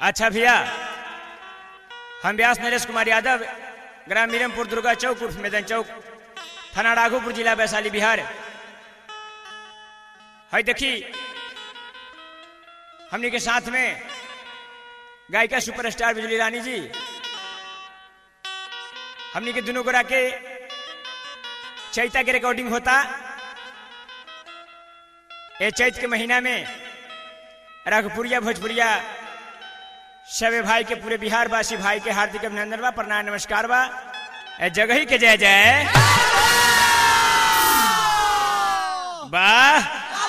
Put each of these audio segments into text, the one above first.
अच्छा भैया हम व्यास नरेश कुमार यादव ग्राम मीरमपुर दुर्गा चौक उर्फ मैदान चौक थाना राघोपुर जिला वैशाली बिहार है देखी हमने के साथ में गायिका सुपरस्टार बिजली रानी जी हमने के दोनों गोरा के चैता के रिकॉर्डिंग होता ये चैत के महीना में राघपुरिया भोजपुरिया सभी भाई के पूरे बिहार वासी भाई के हार्दिक अभिनंदन बा प्रणाम नमस्कार बा ए जगह ही के जय जय वाह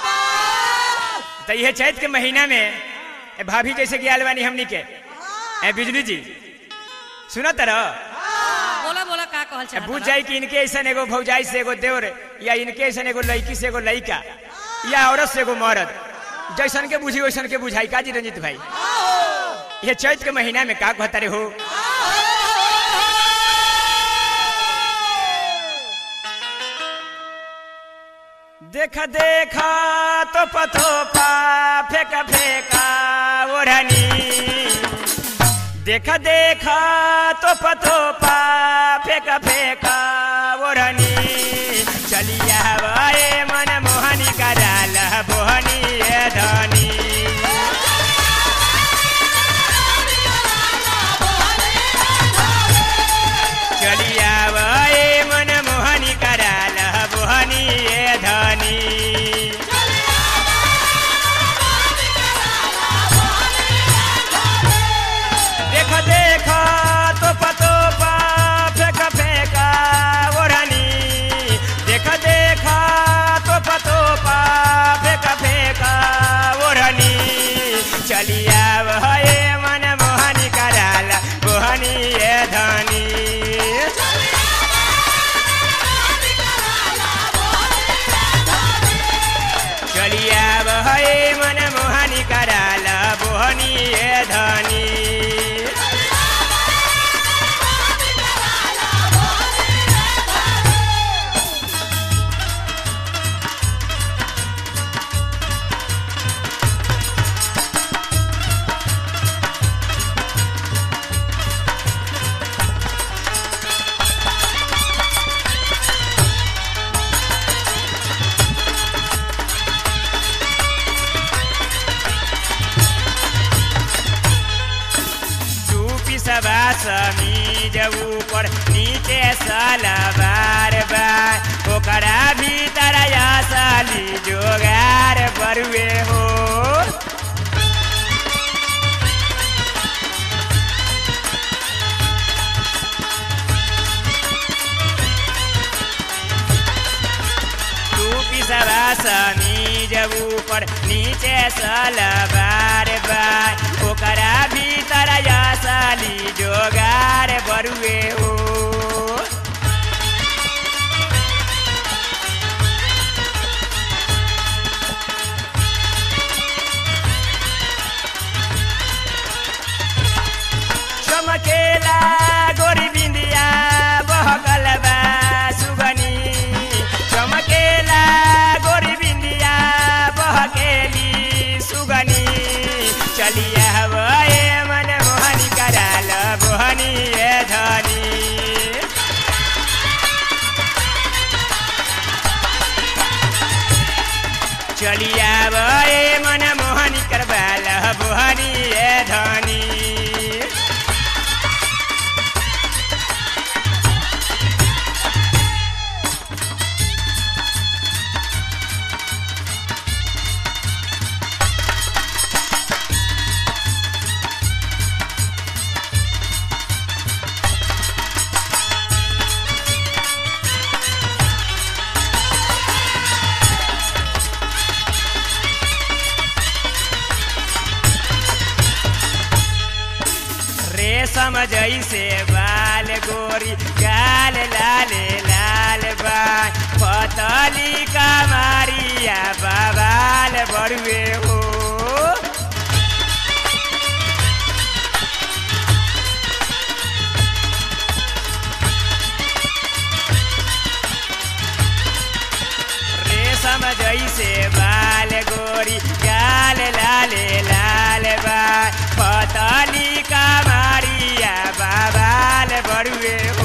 तो यह चैत के महीना में ए भाभी जैसे कि आल बानी हमनी के ए बिजली जी सुना तरह बोला बोला का कहल ए, चाहत बुझ बा? जाई कि इनके ऐसा एगो भौजाई से एगो देवर या इनके ऐसा एगो लड़की से एगो लड़का या औरत से एगो मर्द जैसन के बुझी वैसन के बुझाई का जी रंजित भाई ये चैत के महीना में का कहता रे हो देखा देखा तो पथो पा फेंका फेंका ओढ़नी देखा देखा तो पथो पा फेंका फेंका ओढ़नी चलिया वाए मन मोहनी कराल बोहनी ए धनी चलिया वाए मन मोहनी कराल बोहनी ए धनी देखा देखा तो पतो पा फेंका फेंका ओढ़नी देखा देखा तो पतो पा फेंका फेंका ओढ़नी चलिया वह मन मोहनी कराला मोहनी ये धनी चलिया वह मन मोहनी कराला मोहनी ये धनी चूपी सबा समीज ऊपर नीचे सलवार बा ओकरा भीतर साली जोगार बरुए हो टूपी सबा समीज ऊपर नीचे सलवार बा ओकरा भीतर साली जोगार बरुए हो चमकेला गोरी बिंदिया बहकल बा सुगनी चमकेला गोरी बिंदिया बहकेली सुगनी चलिया हवाए मन मोहनी कराल मोहनी ए धनी चलिया हवाए मन मोहनी करवाल मोहनी ए धनी रेशम जैसे बाल गोरी गाल लाल लाल बा पतली कमारिया बवाल बड़ुए हो रेशम जैसे बाल गोरी गाल लाल लाल बा पतली कमरिया बाबाल बड़ुए